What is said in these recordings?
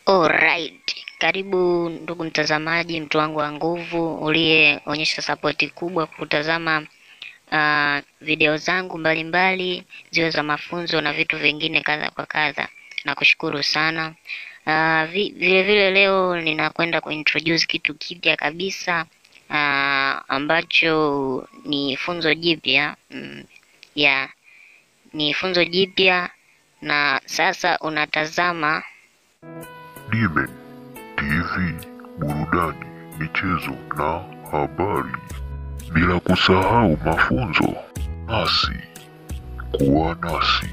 Alright. Karibu ndugu mtazamaji, mtu wangu wa nguvu uliyeonyesha sapoti kubwa kutazama uh, video zangu mbalimbali ziwe za mafunzo na vitu vingine kadha kwa kadha. Nakushukuru sana. Uh, vi, vile vile leo ninakwenda kuintroduce kitu kipya kabisa uh, ambacho ni funzo jipya mm, yeah, ni funzo jipya na sasa unatazama Dimen TV, burudani, michezo na habari, bila kusahau mafunzo. Nasi kuwa nasi.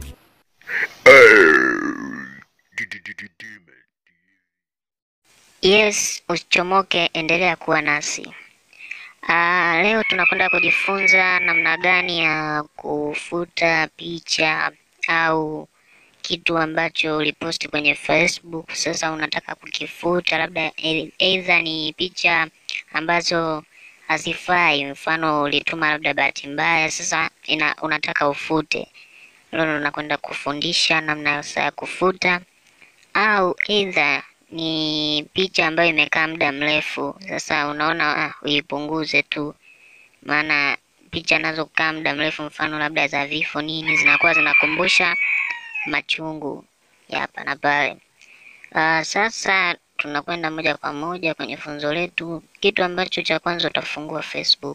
Yes, usichomoke, endelea kuwa nasi. Ah, leo tunakwenda kujifunza namna gani ya kufuta picha au kitu ambacho uliposti kwenye Facebook. Sasa unataka kukifuta, labda e- either ni picha ambazo hazifai, mfano ulituma labda bahati mbaya, sasa ina, unataka ufute. Leo ndo nakwenda kufundisha namna sasa ya kufuta au either ni picha ambayo imekaa muda mrefu. Sasa unaona ah, uipunguze tu, maana picha nazo kukaa muda mrefu, mfano labda za vifo nini, zinakuwa zinakumbusha machungu ya hapa na pale. Uh, sasa tunakwenda moja kwa moja kwenye funzo letu. Kitu ambacho cha kwanza utafungua Facebook,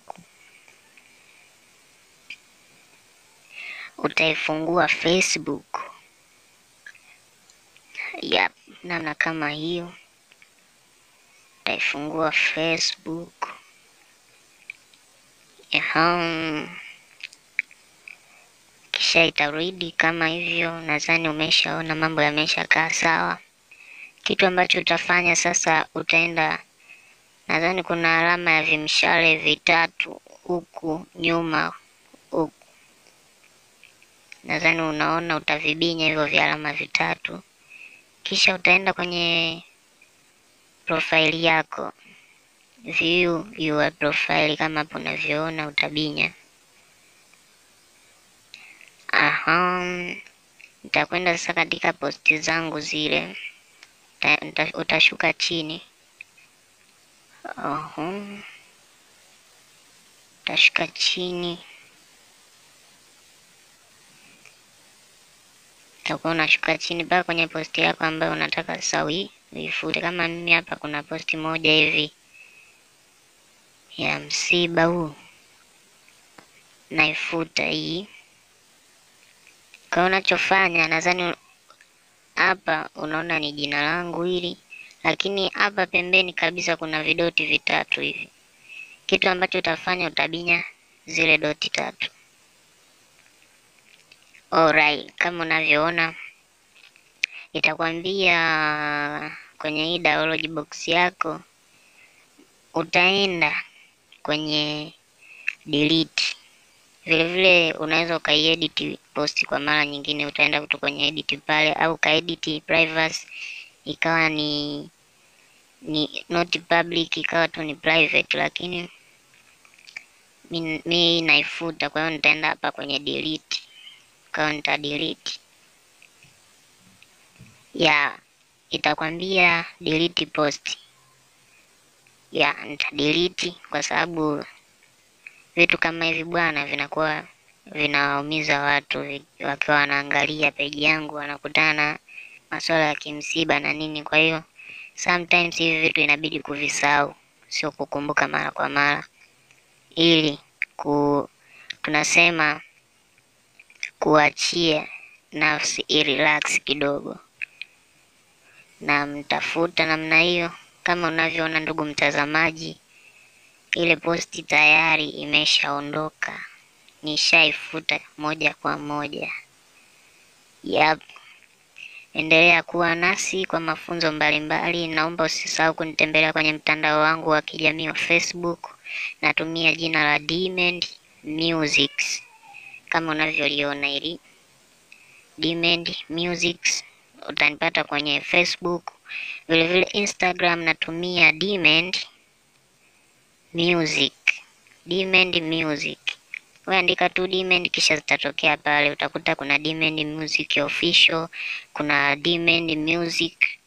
utaifungua Facebook Yep, namna kama hiyo utaifungua Facebook. Ehem. Kisha itarudi kama hivyo. Nadhani umeshaona mambo yameshakaa sawa. Kitu ambacho utafanya sasa, utaenda, nadhani kuna alama ya vimshale vitatu huku nyuma huku, nadhani unaona, utavibinya hivyo vya alama vitatu kisha utaenda kwenye profile yako, view your profile, kama hapo unavyoona, utabinya. Aha, nitakwenda sasa katika posti zangu zile, uta, uta, utashuka chini. Aha, utashuka chini utakuwa unashuka chini mpaka kwenye posti yako ambayo unataka sasa ui- uifute. Kama mimi hapa kuna posti moja hivi ya msiba huu, naifuta hii. Kwa hiyo unachofanya, nadhani hapa unaona ni jina langu hili, lakini hapa pembeni kabisa kuna vidoti vitatu hivi. Kitu ambacho utafanya utabinya zile doti tatu. Alright, kama unavyoona itakwambia kwenye hii download box yako, utaenda kwenye delete. Vile vile unaweza ukaiedit post kwa mara nyingine, utaenda tu kwenye edit pale, au ukaedit privacy ikawa ni ni not public, ikawa tu ni private, lakini mi, mi naifuta. Kwa hiyo nitaenda hapa kwenye delete kwa nita delete ya itakwambia delete post ya nita delete kwa sababu vitu kama hivi bwana vinakuwa vinawaumiza watu vi- wakiwa wanaangalia peji yangu wanakutana na masuala ya kimsiba na nini kwa hiyo sometimes hivi vitu inabidi kuvisahau sio kukumbuka mara kwa mara ili ku tunasema kuachia nafsi irelax kidogo, na mtafuta namna hiyo. Kama unavyoona ndugu mtazamaji, ile posti tayari imeshaondoka, nishaifuta moja kwa moja. Yap, endelea kuwa nasi kwa mafunzo mbalimbali. Naomba usisahau kunitembelea kwenye mtandao wangu wa kijamii wa Facebook, natumia jina la Demand Musics kama unavyoliona hili Demand Music, utanipata kwenye Facebook. Vile vile Instagram natumia Demand Music, Demand Music. Wewe andika tu Demand kisha zitatokea pale, utakuta kuna Demand Music official, kuna Demand Music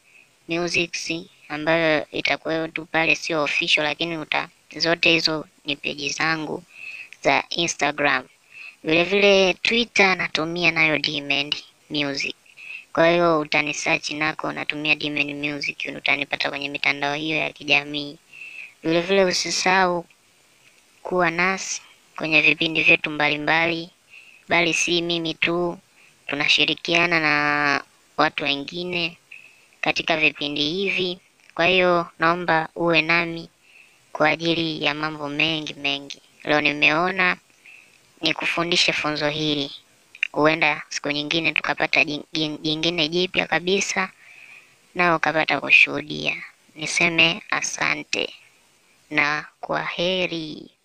Musics ambayo itakuwa tu pale, sio official, lakini uta zote hizo ni peji zangu za Instagram. Vile vile Twitter natumia nayo Dmend Music. Kwa hiyo utanisearch nako natumia Dmend Music, utanipata kwenye mitandao hiyo ya kijamii. Vile vile usisahau kuwa nasi kwenye vipindi vyetu mbalimbali, bali si mimi tu, tunashirikiana na watu wengine katika vipindi hivi. Kwa hiyo naomba uwe nami kwa ajili ya mambo mengi mengi. Leo nimeona nikufundishe funzo hili, huenda siku nyingine tukapata jing- jing- jingine jipya kabisa, na ukapata kushuhudia. Niseme asante na kwa heri.